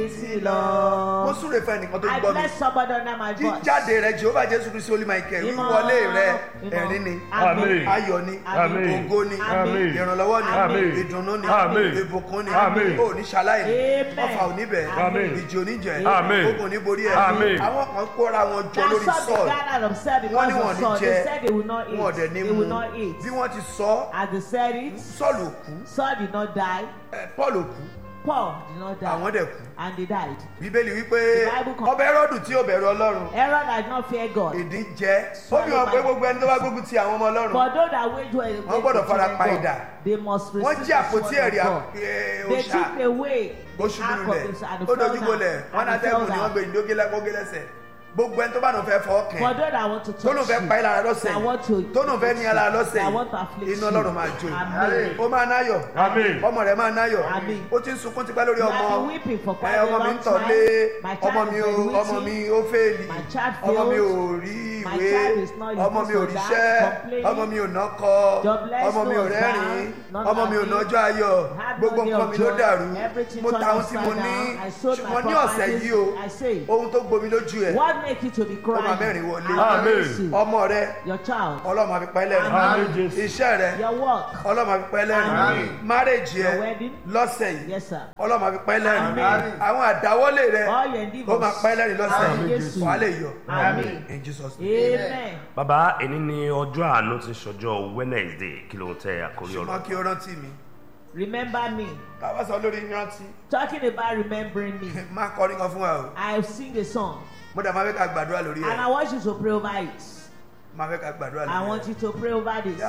retí mo lọ. súre fẹ́ nìkan tó I gbọ́ mi bless somebody under my voice. jíjáde rẹ jehova jésù kristi olú michael Ìmọ̀, wíwọlé rẹ ìmọ̀. ẹ̀rín ni Àmín. ayọ̀ ni Àmín. ògo ni Àmín. ìrànlọ́wọ́ ni Àmín. ìdùnnú ni Àmín. ìbùkún ni Àmín. ò ní ṣaláì ní Amen. ọfà ò ní bẹ̀ Àmín. ìjì ò ní jẹ Àmín. ogun ò ní borí ẹ̀ Àmín. àwọn kan kóra wọn jọ That's lórí what they sọ́ọ̀lù gathered themselves wọ́n ní because wọn of ní Saul. jẹ They said they will not eat. wọn ò dẹ̀ ní They mu will not eat. bí wọ́n ti sọ As they said it, sọ́ọ̀lù kú Saul did not die. ẹ, paul ò kú Paul did not die. àwọn dẹ̀ kú And they died. bíbélì wípé The Bible con- ọba ẹrọ́dù tí ò bẹ̀rù ọlọ́run Aaron had not feared God. ìdí jẹ́ ó fi hàn pé gbogbo ẹni tó bá gbógun ti àwọn ọmọ ọlọ́run For those that wage war against Wọ́n gbọ́dọ̀ the fara children pa of idà. God, they must receive wọ́n jí the àpótí sword of ẹ̀rí God. ẹ, They òòṣà took away the ó ṣubú ark of lulẹ̀ the and ó the fell dojú down. bolẹ̀ wọn And they atẹ́gùn fell ni wọ́n gbé down. ìdókè lẹ́kọ́gé lẹ́sẹ̀ gbogbo ẹni tó bá nù fẹ́ fọ́ For kẹ́ those that want to tó nù touch fẹ́ pa you, ìlara lọ́sẹ̀ that want to tó nù fẹ́ ní ara lọ́sẹ̀ that want to afflict iná you. ọlọ́run máa jó Amen. ó máa náyọ̀ Àmín. ọmọ rẹ̀ máa náyọ̀ Àmín. ó ti ń sunkún tipẹ́ lórí You ọmọ have been weeping for quite ẹ a ọmọ mi long ń tọ̀lé time. My child ọmọ is mi ò graduating. ọmọ mi ó fẹ́ẹ̀lì My child ọmọ mi ò failed. rí My ìwé child is not ọmọ mi ò used to ríṣẹ́ that, complaining. ọmọ mi ò nọ́kọ Jobless, ọmọ mi ò no rẹ́rìn husband, not ọmọ mi ò happy. nọ́jọ́ ayọ̀ Had no gbogbo day nǹkan of mi ló joy. dàrú Everything mo turned ta ohun tí mo upside ní down. I sold my ṣùgbọ́n ní ọ̀sẹ̀ properties. yìí o I say, ohun tó gbomi lójú ẹ̀ What make you to be ó máa crying? mẹ́rin wọlé I Amen. bless you. ọmọ rẹ Your child, ọlọ́run máa fi pa ẹ́ lẹ́rìn Àmín Jésù. iṣẹ́ rẹ your work. ọlọ́run máa fi pa ẹ́ lẹ́rìn Àmín. márèjì ẹ Your wedding. lọ́sẹ̀ yìí Yes, sir. ọlọ́run máa fi pa ẹ́ lẹ́rìn Àmín. àwọn àdáwọ́lé rẹ All your ó endeavors. máa pa ẹ́ lẹ́rìn lọ́sẹ̀ Àmín yìí Jésù. wàá lè yọ Àmín. in Jesus name. Amen. bàbá èní ni ọjọ́ àánú ti ṣọjọ́ wednesday kí ló ń tẹ àkórí ṣùgbọ́n ọ̀rọ̀ kí o rántí mi Remember me. táwa sọ lórí rántí Talking about remembering me. má kọrin kan fún wa o I sing a song mo dà máa fẹ́ ká gbàdúrà lórí and I ẹ̀ want you to pray over it. máa fẹ́ ká gbàdúrà I lórí want ẹ̀ you to pray over this.